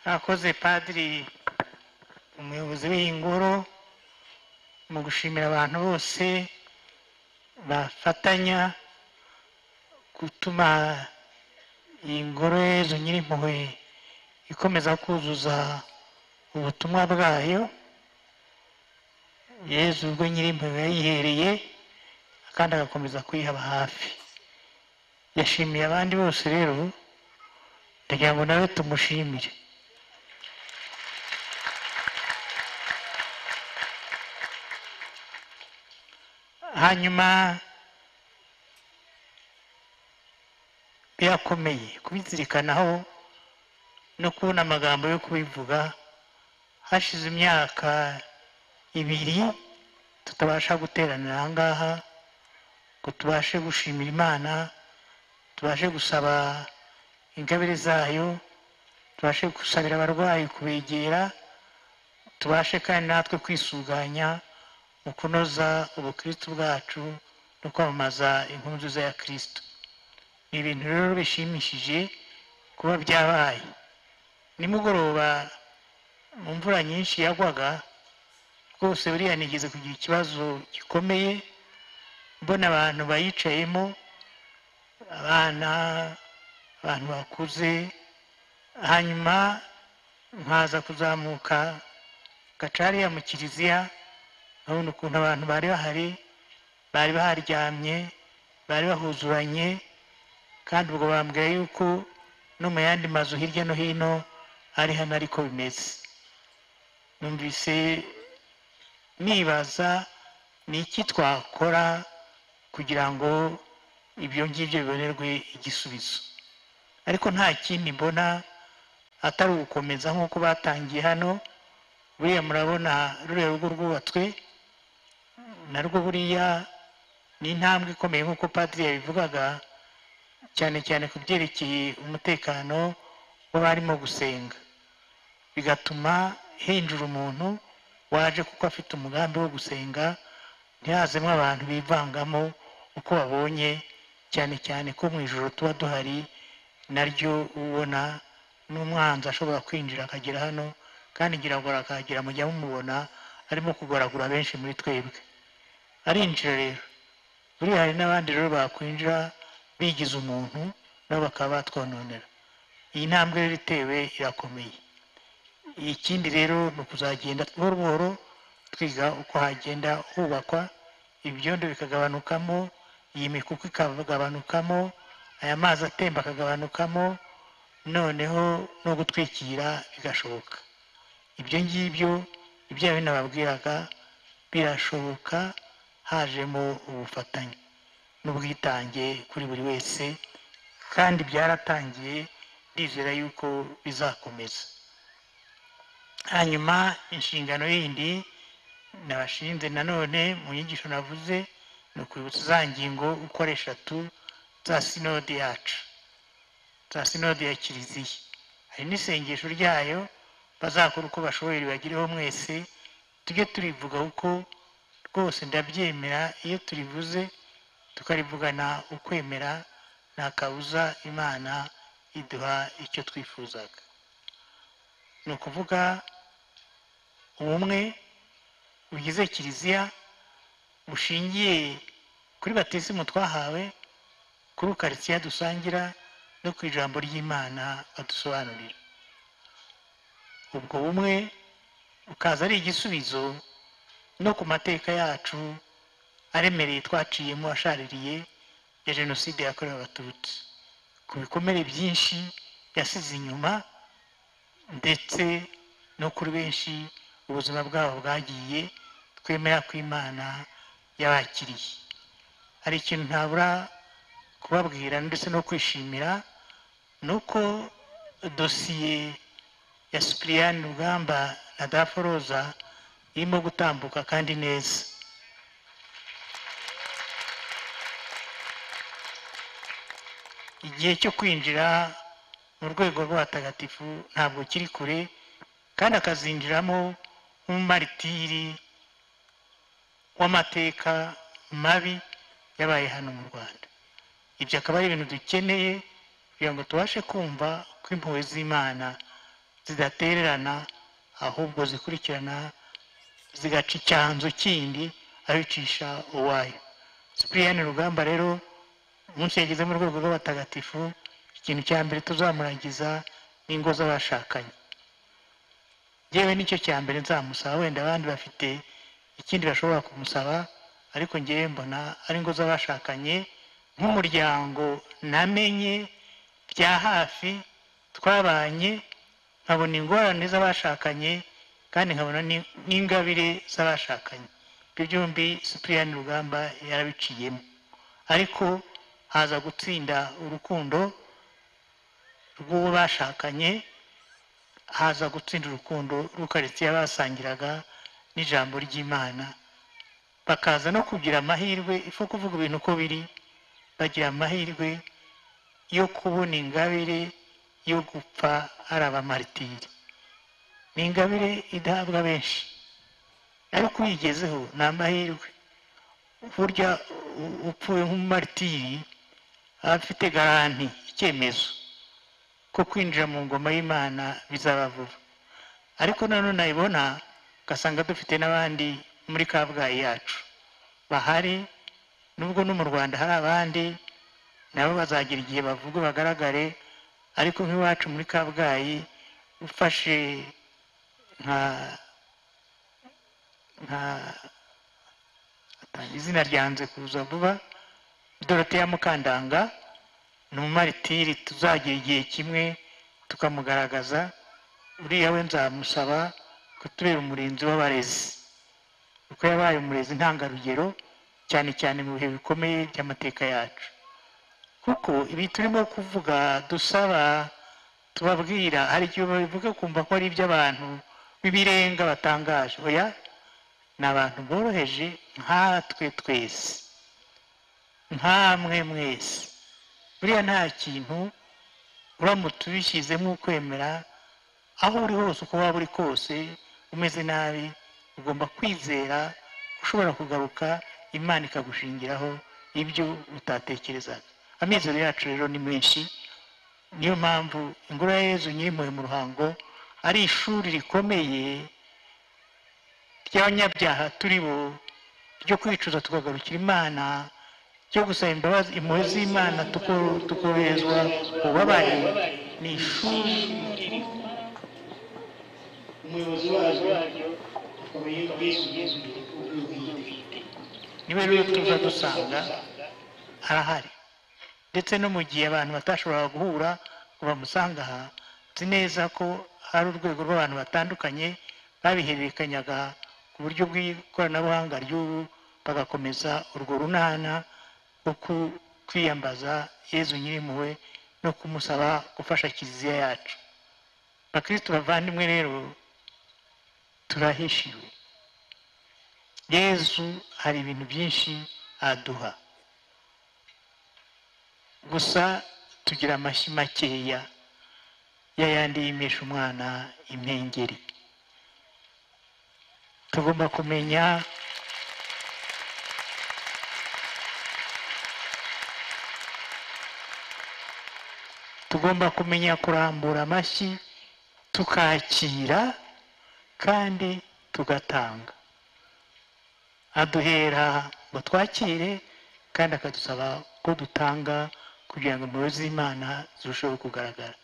mwakoze padiri umuyobozi w'iyi ngoro mu gushimira abantu bose bafatanya gutuma iyi ngoro yezu nyirimpuhwe ikomeza kuzuza ubutumwa bwayo yezu ubwo nyirimpuhwe yayihereye kandi agakomeza kuyihaba hafi yashimiye abandi bose rero ndagira ngo nawe tumushimire hanyuma birakomeye kubizirikanaho no kubona amagambo yo kubivuga hashize imyaka ibiri tutabasha guteranira aha ngaha ngo tubashe gushimira imana tubashe gusaba ingabire zayo tubashe gusabira abarwayi kubegera tubashe kandi natwe kwisuganya mu kunoza ubukristu bwacu no kwamamaza inkuru nziza ya kristo ni ibintu rero bishimishije kuba byabaye nimugoroba mu mvura nyinshi yagwaga rwose buriya nigeze kugira ikibazo gikomeye mbona abantu bayicayemo abana abantu bakuze hanyuma nkaza kuzamuka gacariya mu kiliziya nkabona ukuntu abantu bari bahari bari baharyamye bari bahuzuranye kandi ubwo bambwira yuko no mu yandi mazu hirya no hino ari hano ariko bimeze numvise nibaza ni iki twakora kugira ngo ibyo ngibyo bibonerwe igisubizo ariko nta kindi mbona atari ugukomeza nk'uko batangiye hano buriya murabona ruriya rugo rwubatswe narwo buriya ni intambwe ikomeye nk'uko padiri yabivugaga cyane cyane ku byerekeye umutekano w'abarimo gusenga bigatuma hinjira umuntu waje kuko afite umugambi wo gusenga ntihazemo abantu bivangamo uko babonye cyane cyane ko mu ijoro tuba duhari naryo ubona n'umwanzi ashobora kwinjira akagera hano kandi ngira ngo arakahagera mujya mumubona arimo kugoragura benshi muri twebwe arinjira rero buriya hari n'abandi rero bakwinjira bigize umuntu nabo bakaba batwononera iyi ntambwe rero itewe irakomeye ikindi rero ni ukuzagenda buhoro buhoro twiga uko hagenda hubakwa ibyondo bikagabanukamo iyi mikuku ikagabanukamo aya mazi atemba akagabanukamo noneho no gutwikira bigashoboka ibyo ngibyo ibyo binababwiraga birashoboka hajemo ubufatanye n'ubwitange kuri buri wese kandi byaratangiye ndizera yuko bizakomeza hanyuma inshingano yindi nabashinze nanone mu nyigisho navuze ni ukwibutsa za ngingo uko ari eshatu za sinode yacu za sinode ya kiliziya hari n'isengesho ryayo bazakora uko bashoboye ribagireho mwese tujye turivuga uko rwose ndabyemera iyo turivuze tukarivugana ukwemera nta kabuza imana iduha icyo twifuzaga ni ukuvuga ubumwe bugize kiliziya bushingiye kuri batisimu twahawe kuri ukaritsiya dusangira no ku ijambo ry'imana badusobanurira ubwo bumwe bukaza ari igisubizo no ku mateka yacu aremereye twaciyemo ashaririye ya jenoside yakorewe abatutsi ku bikomere byinshi yasize inyuma ndetse no kuri benshi ubuzima bwabo bwagiye twemera ko imana yabakiriye hari ikintu ntabura kubabwira ndetse no kwishimira ni uko dosiye ya sipiriyani rugamba na daforoza irimo gutambuka kandi neza igihe cyo kwinjira mu rwego rw'abatagatifu ntabwo kiri kure kandi akazinjiramo nk'umumaritiri w'amateka mabi yabaye hano mu rwanda ibyo akaba ari ibintu dukeneye kugira ngo tubashe kumva ko impuhwe z'imana zidatererana ahubwo zikurikirana zigaca icyanzu kindi abicisha uwayo sipiriyani rugamba rero umunsi yageze mu rwego rw'abatagatifu ikintu cya mbere tuzamuragiza ni ingo z'abashakanye yewe nicyo cya mbere nzamusaba wenda abandi bafite ikindi bashobora kumusaba ariko ngewe mbona ari ingo z'abashakanye nk'umuryango namenye bya hafi twabanye nkabona ingorane z'abashakanye kandi nkabona ni- n'ingabire z'abashakanye ibyo byombi sipiriyani rugamba yarabiciyemo ariko haza gutsinda urukundo rw'uwo bashakanye haza gutsinda urukundo rw'ukaritsiye basangiraga n'ijambo ry'imana bakaza no kugira amahirwe ifu kuvuga ibintu uko biri bagira amahirwe yo kubona ingabire yo gupfa ari abamaritiri ni ingabire idahabwa benshi ariko uyigezeho ni amahirwe burya u- upfuye nk'umumaritiri aba afite garanti icyemezo ko kwinjira mu ngoma y'imana bizaba vuba ariko nanone nayibona ugasanga dufite n'abandi muri kabgayi yacu bahari nubwo no mu rwanda hari abandi nabo bazagira igihe bavuga bagaragare ariko nk'iwacu muri kabgayi ufashe nka nka atanga izina ryanze kuza vuba doroteya mukandanga ni umumaritiri tuzagira igihe kimwe tukamugaragaza uriya we nzamusaba kutubera umurinzi w'abarezi kuko yabaye umurezi ntangarugero cyane cyane mu bihe bikomeye by'amateka yacu kuko ibi turimo kuvuga dusaba tubabwira hari igihe babivuga kumva ko ari iby'abantu b'ibirenga batangaje oya ni abantu boroheje nkatwe twese nkamwe mwese buriya nta kintu uramutse ubishyizemo ukwemera aho uri hose uko waba uri kose umeze nabi ugomba kwizera ushobora kugaruka imana ikagushingiraho ibyo utatekerezaga amizero yacu rero ni menshi niyo mpamvu ingoro ya yezu nyirimpuhwe mu ruhango ari ishuri rikomeye ry'abanyabyaha turi bo ryo kwicuza tukagarukira imana ryo gusaba imbabazi impuhwe z'imana tuko- tukoroherezwa ububabare ni ishuri umuyobozi waryo niwe rero tuza dusanga arahari ndetse no mu gihe abantu batashoboraga guhura ngo bamusanga aha nzi neza ko hari urwego rw'abantu batandukanye babihererekanyaga ku buryo bw'ikoranabuhanga ry'ubu bagakomeza urwo runana rwo ku- kwiyambaza yezu nyirimpuhwe no kumusaba gufasha kiliziya yacu bakristo bavandimwe rero turahishiwe yezu hari ibintu byinshi aduha gusa tugira amashyi makeya yayandi yimisha umwana impengeri tugomba kumenya tugomba kumenya kurambura amashyi tukakira kandi tugatanga aduhera ngo twakire kandi akadusaba ko dutanga kugira ngo impuhwe z'imana zirusheho kugaragara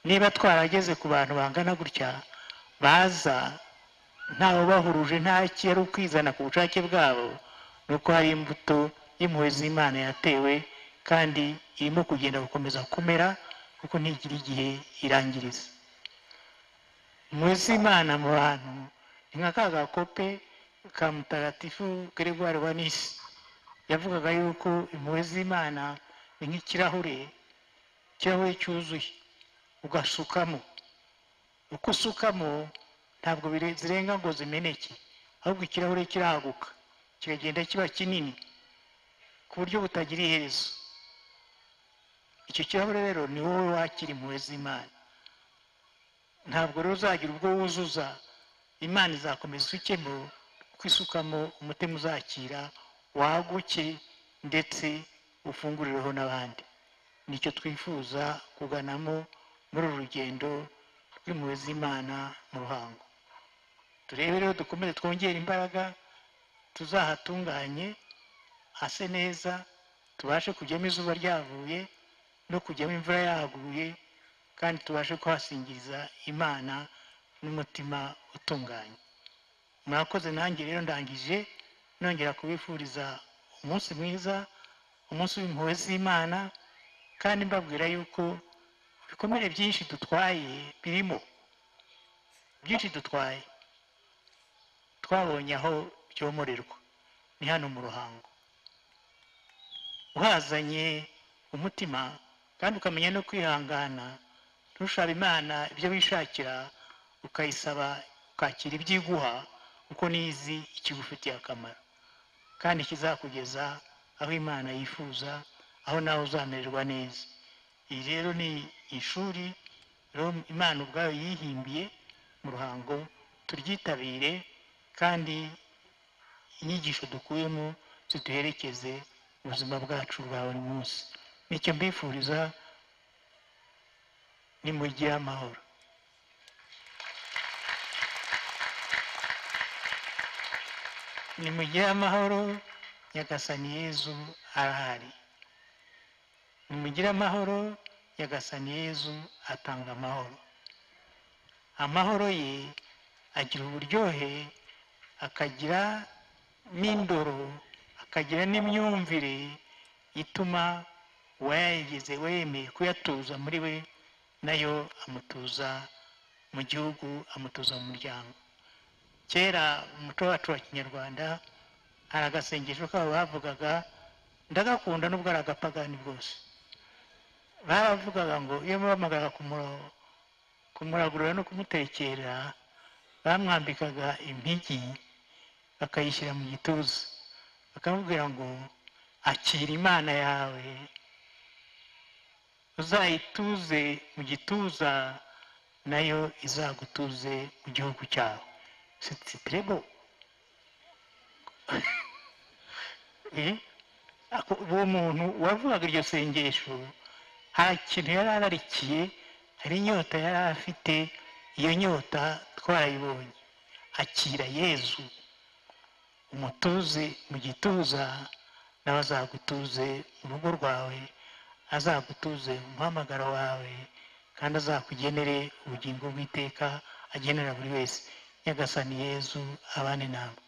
niba twarageze ku bantu bangana gutya baza ntawe bahuruje nta kiyari ukwizana ku bushake bwabo ni uko hari imbuto y'impuhwe z'imana yatewe kandi irimo kugenda gukomeza kumera kuko ntigira igihe irangiriza impuhwe z'imana mu bantu ni nka ka gakope ka mutagatifu Gregoire wa nisi yavugaga yuko impuhwe z'imana ni nk'ikirahure ikirahure cyuzuye ugasukamo uko usukamo ntabwo bire- zirenga ngo zimeneke ahubwo ikirahure kirahaguka kikagenda kiba kinini ku buryo butagira iherezo icyo kirahure rero ni wowe wakira impuhwe z'imana ntabwo rero uzagira ubwo wuzuza imana izakomeza isukemo kuko isukamo umutima uzakira waguke ndetse ufungurireho n'abandi nicyo twifuza kuganamo muri uru rugendo y'impuhwe z'imana mu ruhango turebe rero dukomeze twongere imbaraga tuzahatunganye hase neza tubashe kujyamo izuba ryavuye no kujyamo imvura yahaguye kandi tubashe kuhasingiriza imana n'umutima utunganye mwakoze nanjye rero ndangije nongera kubifuriza umunsi mwiza umunsi w'impuhwe z'imana kandi mbabwira yuko ibikomere byinshi dutwaye birimo byinshi dutwaye twabonye aho byomorerwa ni hano mu ruhango uhazanye umutima kandi ukamenya no kwihangana ntushaba imana ibyo wishakira ukayisaba ukakira ibyo iguha kuko nizi ikigufitiye akamaro kandi kizakugeza aho imana yifuza aho nawe uzamererwa neza iri rero ni ishuri rero imana ubwayo yihimbiye mu ruhango turyitabire kandi inyigisho dukuyemo ziduherekeze mu buzima bwacu bwa buri munsi nicyo mbifuriza ni mugire amahoro ni mugire amahoro nyagasani yezu arahari nimugire amahoro nyagasani yezu atanga amahoro amahoro ye agira uburyohe akagira n'indoro akagira n'imyumvire ituma uwayagize wemeye kuyatuza muri we nayo amutuza mu gihugu amutuza mu muryango kera mu muco wacu wa kinyarwanda hari agasengesho kabo bavugaga ndagakunda nubwo ari agapagani bwose baravugaga ngo iyo muhamagara kumuragurira no kumutekera bamwambikaga impigi bakayishyira mu gituza bakamubwira ngo akira imana yawe uzayituze mu gituza nayo izagutuze mu gihugu cyawe sitirebo uwo muntu wavugaga iryo sengesho nta kintu yari ararikiye hari inyota yari afite iyo nyota twarayibonye akira yezu umutuze mu gituza nawe azagutuze mu rugo rwawe azagutuze umuhamagaro wawe kandi azakugenere ubugingo bw'iteka agenera buri wese nyagasani yezu abane nawe